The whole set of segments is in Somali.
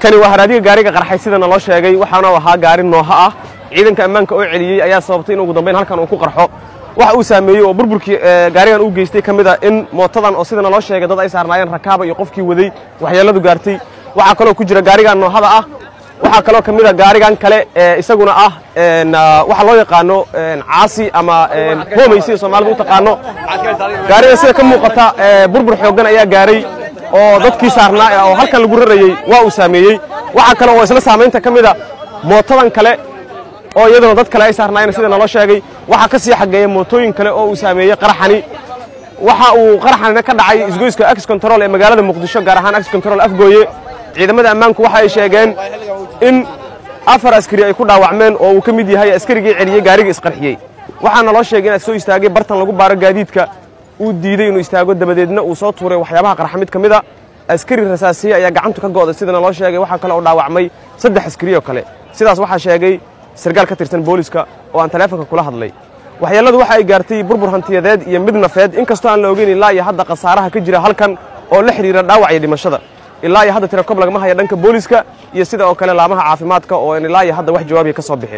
kani waa haraadiga gaariga qarxay sida naloo sheegay waxaana ahaa gaari nooha ah ciidanka ammaanka oo celiyey ayaa sababtay in ugu dambayn halkan uu ku qarxo waxa uu saameeyey oo burburkii gaarigan uu geystay ka mid a in mootadan oo sida naloo sheegay dad ay saarnaayeen rakaaba iyo qofkii waday waxyeelladu gaartay waxaa kaloo ku jira gaarigan noohada ah waxaa kaloo ka mid a gaarigan kale isaguna ah waxa loo yaqaano caasi ama hoomay sida soomaalida u taqaano gaarigan sida ka muuqata burbur xooggan ayaa gaaray oo dadkii saarnaa oo halkan lagu rarayey waa uu saameeyey waxaa kale oo isla saamaynta ka mid a mootadan kale oo iyaduna dad kale ay saarnaayeen sida naloo sheegay waxaa ka sii xageeya mootooyin kale oo uu saameeyey qaraxani waxa uu qaraxanina ka dhacay isgoyska ax control ee magaalada muqdisho gaar ahaan ax control afgooye ciidamada ammaanku waxa ay sheegeen in afar askari ay ku dhaawacmeen oo uu ka mid yahay askarigii celiyey gaariga isqarxiyey waxaa naloo sheegay inaad soo istaagay bartan lagu baaro gaadiidka uu diiday inuu istaago dabadeedna uu soo tuuray waxyaabaha qarxa mid ka mid a askari rasaasiye ayaa gacantu ka go'day sida naloo sheegay waxaa kale oo dhaawacmay saddex askari oo kale sidaas waxaa sheegay sarkaal ka tirsan booliska oo aan taleefonka kula hadlay waxyeelladu waxa ay gaartay burbur hantiyadeed iyo mid nafeed inkastoo aan la ogeyn ilaa iyo hadda khasaaraha ka jira halkan oo la xidhiira dhaawac iyo dhimashada ilaa iyo hadda tirakob lagama haya dhanka booliska iyo sida oo kale laamaha caafimaadka oo aan ilaa iyo hadda wax jawaabiya ka soo bixin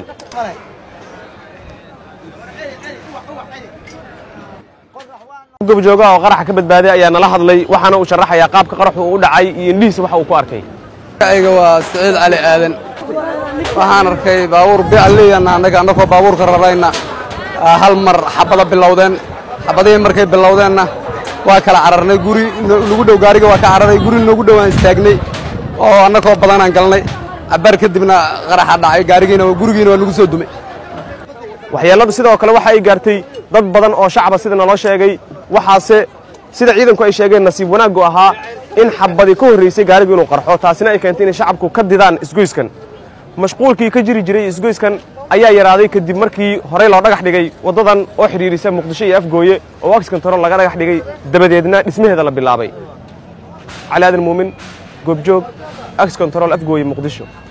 gobjoogaha oo qaraxa ka badbaaday ayaa nala hadlay waxaana uu sharaxayaa qaabka qaraxu uu u dhacay iyo indhihiisa waxa uu ku arkay ayga waa siciid cali aadan waxaan arkay baabuur bialiyana annaga annagoo baabuurka rarayna hal mar xabada bilowdeen xabadihii markay bilowdeenna waa kala cararnay guri nagu dhow gaariga waa ka cararay guri nagu dhow aan istaagnay oo annagoo badanaan galnay cabbaar kadibna qaraxa dhacay gaarigiina gurigiina waa nagu soo dumay waxyeelladu sidoo kale waxa ay gaartay dad badan oo shacaba sida naloo sheegay waxaase sida ciidanku ay sheegeen nasiib wanaaggu ahaa in xabadii ka horraysay gaarigu inuu qarxo taasina ay keentay inay shacabku ka didaan isgoyskan mashquulkii ka jiri jiray isgoyskan ayaa yaraaday kadib markii horey loo dhagax dhigay waddadan oo xidhiirisa muqdisho iyo afgooye oo ax control laga dhagax dhigay dabadeedna dhismaheeda la bilaabay cali aadan muumin goobjoog ax control afgooye muqdisho